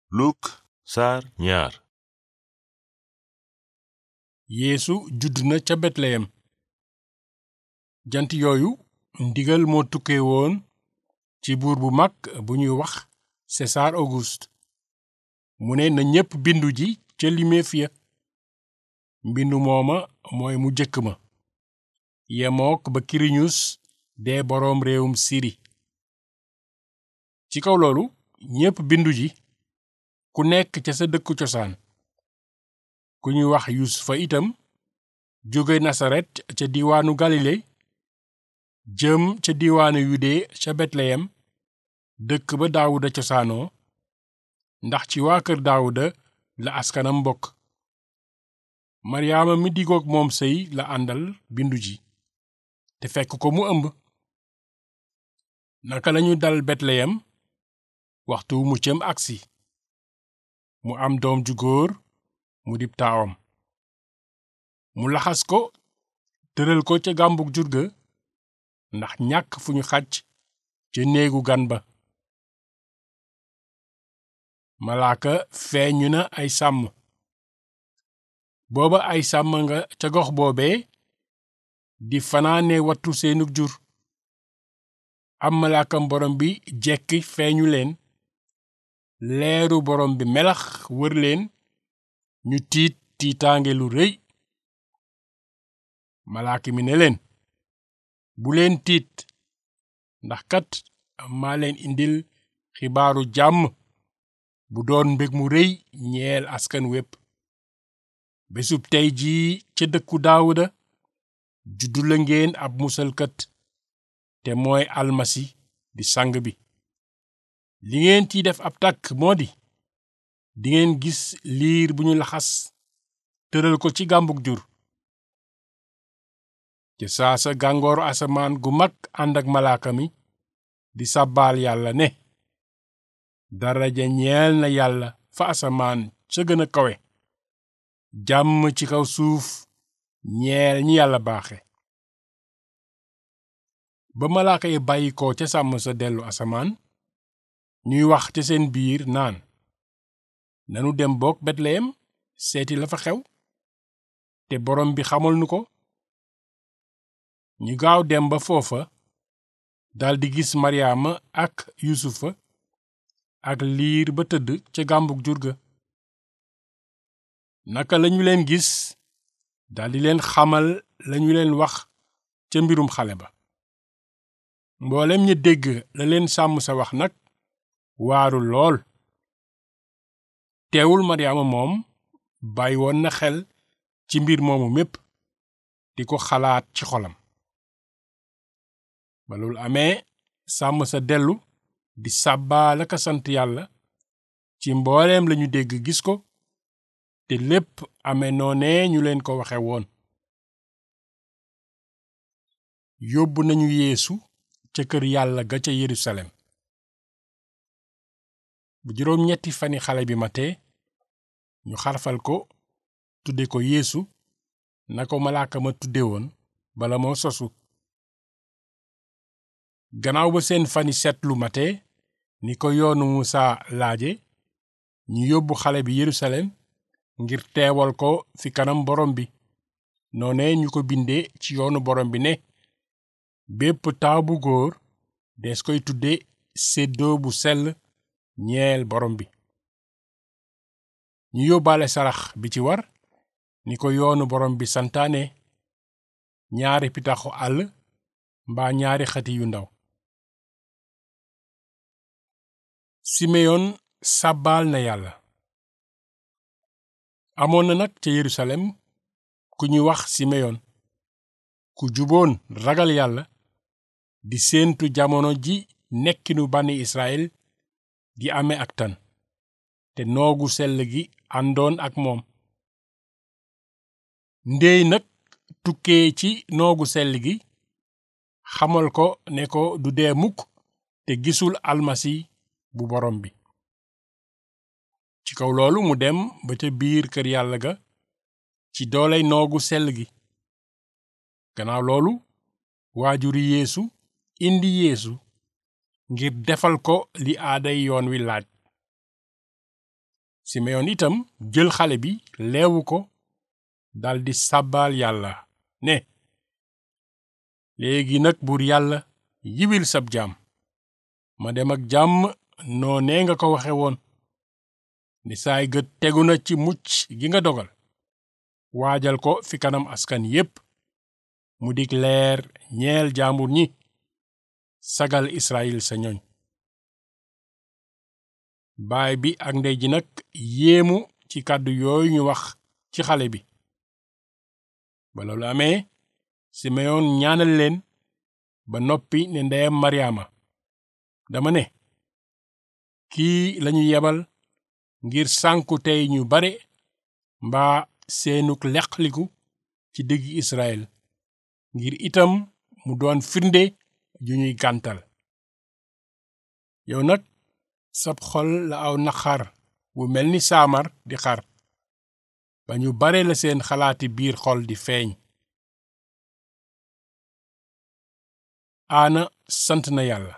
Luk saar ñaar yeesu judd na ca betleyem jant yooyu ndigal moo tukkee woon ci buur bu mag bu ñuy wax sesaar auguste mu ne na ñépp bindu ji ca limeef ya mbindu mooma mooy mu jëkk ma yemook ba kiriñus dee boroom réewum siri ci kaw loolu ñépp bindu ji ku nekk ca sa dëkku cosaan ku ñuy wax yusufa itam jóge nasaret ca diiwaanu galile jëm ca diiwaanu yude ca betleyem dëkk ba daawuda cosaanoo ndax ci waa kër daawuda la askanam bokk maryaama mi digook moom sëy la àndal bindu ji te fekk ko mu ëmb naka lañu dal betleyem waxtu muccam agsi mu am doom ju góor mu dib taawam mu laxas ko tëral ko ca gàmbug jur ga ndax ñàkk fu ñu xaj ca néegu gan ba malaaka feeñu na ay sàmm booba ay sàmm nga ca gox boobee di fanaane wattu seenug jur am malaakam borom bi jekki feeñu leen leeru borom bi melax wër leen ñu tiit tiitaange lu rëy malaaka mi ne leen bu leen tiit ndax kat maa leen indil xibaaru jàmm bu doon mbég mu rëy ñeel askan wépp bésub tey jii ca dëkku daawuda juddu la ngeen ab musalkat te mooy almasi di sang bi li ngeen ciy def ab tàkk moo di dingeen gis liir bu ñu laxas tëral ko ci gàmbug jur ca saasa gàngooru asamaan gu mag ànd ak malaaka mi di sàbbaal yàlla ne daraja ñeel na yàlla fa asamaan ca gën a kawe jàmm ci kaw suuf ñeel ñi yàlla baaxe ba malaaka yi bàyyi ko ca sàmm sa dellu asamaan ñuy wax ca seen biir naan nanu dem boog betleyem seeti la fa xew te borom bi xamal nu ko ñu gaaw dem ba foofa daldi gis maryaama ak yusufa ak liir ba tëdd ca gàmbug jur ga naka lañu leen gis daldi leen xamal lañu leen wax ca mbirum xale ba mboolem ña dégg la leen sàmm sa wax nag waaru lool teewul maryaama moom bàyyi woon na xel ci mbir moomu mépp di ko xalaat ci xolam ba loolu amee sàmm sa dellu di sàbbaal ak a sant yàlla ci mbooleem lañu dégg gis ko te lépp amee noonee ñu leen ko waxe woon yóbbu nañu yeesu ca kër yàlla ga ca yerusalem bu juróom ñetti fani xale bi matee ñu xarfal ko tudde ko yeesu na ko malaaka ma tudde woon bala moo sosu gannaaw ba seen fani seetlu matee ni ko yoonu musaa laaje ñu yóbbu xale bi yerusalem ngir teewal ko fi kanam borom bi noone ñu ko bindee ci yoonu borom bi ne bépp taaw bu góor des koy tudde séddoo bu sell ñeel borom bi ñu yóbbaale sarax bi ci war ni ko yoonu borom bi santaane ñaari pitaxu àll mbaa ñaari xati yu ndaw simeyon sàbbaal na yàlla amoon na nag ca yerusalem ku ñuy wax simeyon ku juboon ragal yàlla di séentu jamono ji nekkinu bànni israel di amee ak tan te noogu sell gi àndoon ak moom ndéey nag tukkee ci noogu sell gi xamal ko ne ko du dee mukk te gisul almasi bu borom bi ci kaw loolu mu dem ba ca biir kër yàlla ga ci dooley noogu sell gi gannaaw loolu waajuri yeesu indi yeesu ngir defal ko li aaday yoon wi laaj simeyon itam jël xale bi leewu ko daldi sàbbaal yàlla ne léegi nag buur yàlla yiwil sab jaam ma dem ak jàmm noonee nga ko waxe woon ni saay gët tegu na ci mucc gi nga dogal waajal ko fi kanam askan yépp mu dig leer ñeel jaambur ñi sagal Israyil sa ñoñ baay bi ak ndey ji nag yéemu ci kàddu yooyu ñu wax ci xale bi ba loolu amee simeyon ñaanal leen ba noppi ne ndeyam maryaama dama ne kii lañu yebal ngir sànku tey ñu bare mbaa seenuk leqliku ci diggi Israyil ngir itam mu doon firnde ju ñuy gàntal yow nag sab xol la aw naqar wu mel ni saamar di xar ba ñu bare la seen xalaati biir xol di feeñ aana sant na yàlla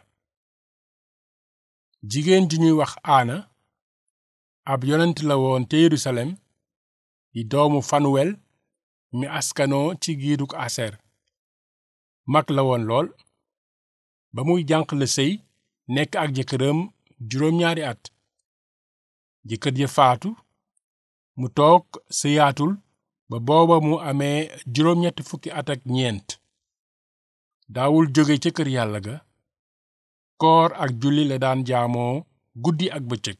jigéen ju ñuy wax aana ab yonent la woon te Yerusalem di doomu fanuwel mi askanoo ci giiruk aser mag la woon lool ba muy jànq la sëy nekk ak jëkkëram juróom-ñaari at jëkkër ja faatu mu toog sëyaatul ba booba mu amee juróom-ñetti fukki at ak ñeent daawul jóge ca kër yàlla ga koor ak julli la daan jaamoo guddi ak bëccëg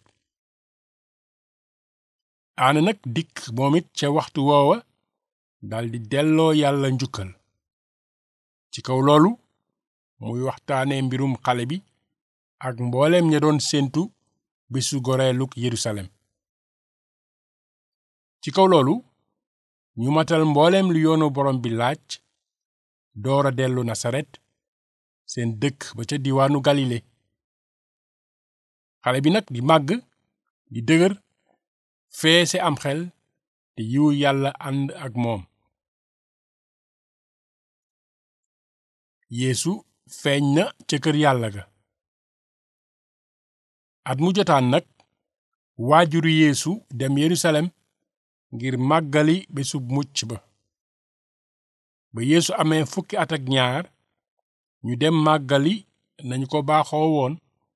aana nag dikk moom it ca waxtu woowa daldi delloo yàlla njukkal ci kaw loolu muy waxtaane mbirum xale bi ak mbooleem ña doon séentu bisu goreeluk Yerusalem ci kaw loolu ñu matal mbooleem lu yoonu borom bi laaj doora dellu Nasaret seen dëkk ba ca diwaanu Galile xale bi nag di màgg di dëgër feese am xel te yiwu yàlla ànd ak moom Yeesu feeñ na ca kër yàlla ga at mu jotaan nag waajuru Yeesu dem Yerusalem ngir màggali bésub mucc ba ba Yeesu amee fukki at ak ñaar ñu dem màggali nañu ko baaxoo woon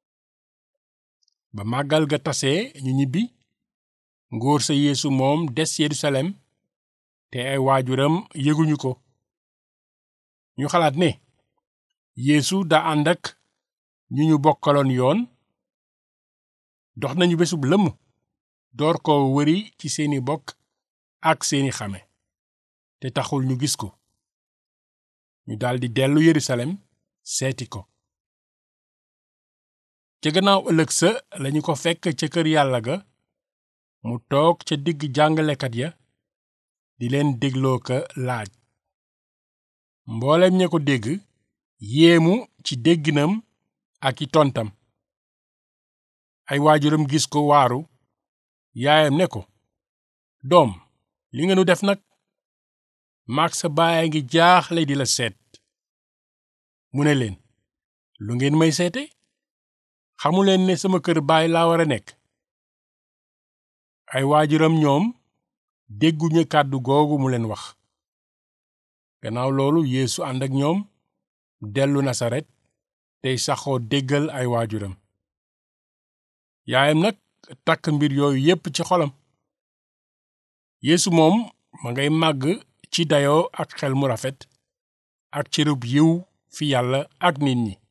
ba màggal ga tasee ñu ñibbi ngóor sa Yeesu moom des Yerusalem te ay waajuram yëguñu ko ñu xalaat ne Yeesu daa ànd ak ñu ñu bokkaloon yoon dox nañu bésub lëmm door ko wëri ci seeni bokk ak seeni xame te taxul ñu gis ko ñu daldi dellu Yerusalem seeti ko ca gannaaw ëllëg sa lañu ko fekk ca kër yàlla ga mu toog ca digg jàngalekat ya di leen dégloo ka laaj mboolem ña ko dégg yéemu ci dégginam ak i tontam ay waajuram gis ko waaru yaayam ne ko doom li nga nu def nag maag sa baay ngi jaaxle di la seet mu ne leen lu ngeen may seete xamuleen ne sama kër baay laa war a nekk ay waajuram ñoom dégguñu kàddu googu mu leen wax gannaaw loolu yeesu ànd ak ñoom dellu nasaret tey saxoo déggal ay waajuram yaayam nag takk mbir yooyu yépp ci xolam yeesu moom ma ngay màgg ci dayoo ak xel mu rafet ak cërub yiw fi yàlla ak nit ñi